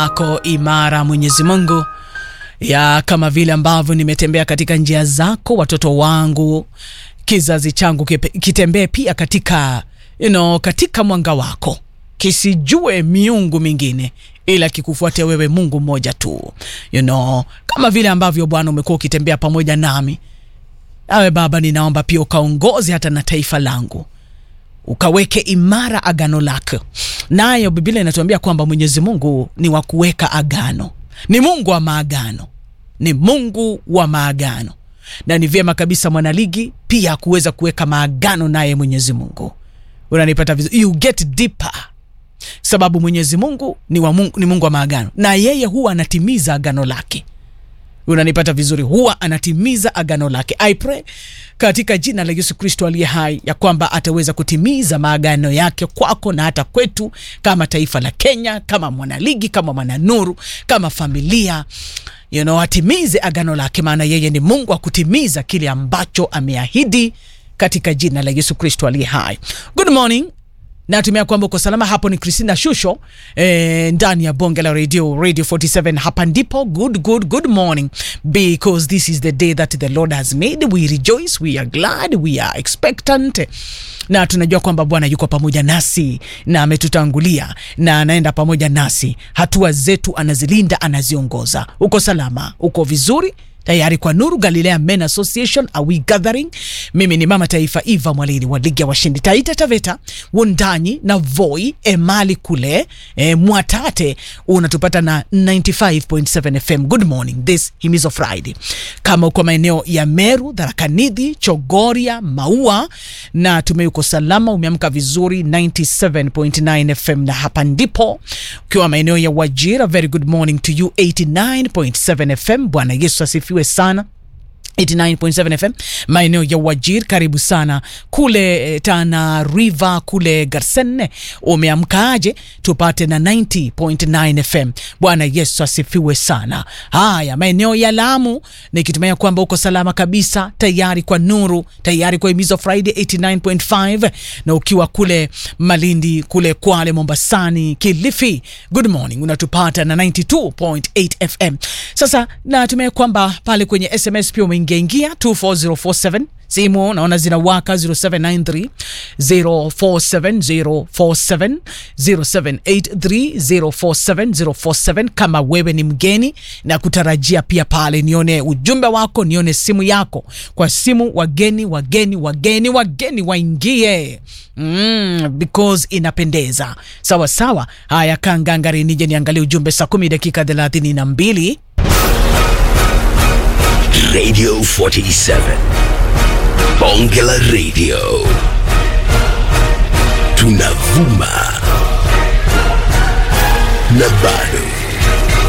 ako imara Mwenyezi Mungu ya kama vile ambavyo nimetembea katika njia zako, watoto wangu, kizazi changu kipe- kitembee pia katika you know, katika mwanga wako, kisijue miungu mingine ila kikufuate wewe Mungu mmoja tu you know, kama vile ambavyo Bwana umekuwa ukitembea pamoja nami. Awe Baba, ninaomba pia ukaongoze hata na taifa langu ukaweke imara agano lake. Nayo Biblia inatuambia kwamba Mwenyezi Mungu ni wa kuweka agano, ni Mungu wa maagano, ni Mungu wa maagano, na ni vyema kabisa mwanaligi pia kuweza kuweka maagano naye Mwenyezi Mungu. Unanipata vizuri? You get deeper sababu Mwenyezi Mungu ni, wa Mungu, ni Mungu wa maagano na yeye huwa anatimiza agano lake unanipata vizuri, huwa anatimiza agano lake. I pray katika jina la Yesu Kristo aliye hai ya kwamba ataweza kutimiza maagano yake kwako na hata kwetu kama taifa la Kenya, kama mwanaligi, kama mwananuru, kama familia you know, atimize agano lake, maana yeye ni Mungu wa kutimiza kile ambacho ameahidi katika jina la Yesu Kristo aliye hai. Good morning natumia kwamba uko salama hapo. Ni Christina Shusho eh, ndani ya bonge la radio radio 47 hapa ndipo. Good, good, good morning because this is the day that the Lord has made. We rejoice, we are glad, we are expectant na tunajua kwamba Bwana yuko pamoja nasi na ametutangulia na anaenda pamoja nasi, hatua zetu anazilinda, anaziongoza. Uko salama, uko vizuri tayari kwa Nuru Galilea Men Association are we gathering. Mimi ni mama taifa Eva Mwalili wa ligi ya washindi Taita Taveta Wundanyi na Voi Emali kule e, Mwatate unatupata na 95.7 FM. Good morning this himizo Friday. Kama uko maeneo ya Meru, Dharakanidhi, Chogoria, Maua na tumeuko salama, umeamka vizuri 97.9 FM na hapa ndipo. Ukiwa maeneo ya Wajira, very good morning to you 89.7 FM. Bwana Yesu asifiwe sana 89.7 FM maeneo ya Wajir, karibu sana kule eh, Tana River kule Garsenne, umeamkaaje? Tupate na 90.9 FM. Bwana Yesu asifiwe sana. Haya, maeneo ya Lamu, nikitumia kwamba uko salama kabisa, tayari kwa nuru, tayari kwa himizo Friday 89.5, na ukiwa kule Malindi kule Kwale, Mombasani, Kilifi, good morning, unatupata na 92.8 FM. Sasa natumia kwamba pale kwenye SMS pia umeingia ingia 24047 simu naona zinawaka 0793 047047 0783 047047 kama wewe ni mgeni na kutarajia pia pale nione ujumbe wako nione simu yako kwa simu wageni wageni wageni wageni waingie mm, because inapendeza sawa sawa haya kangangari nije niangalie ujumbe saa kumi dakika thelathini na mbili Radio 47. Bonge la Radio. Tunavuma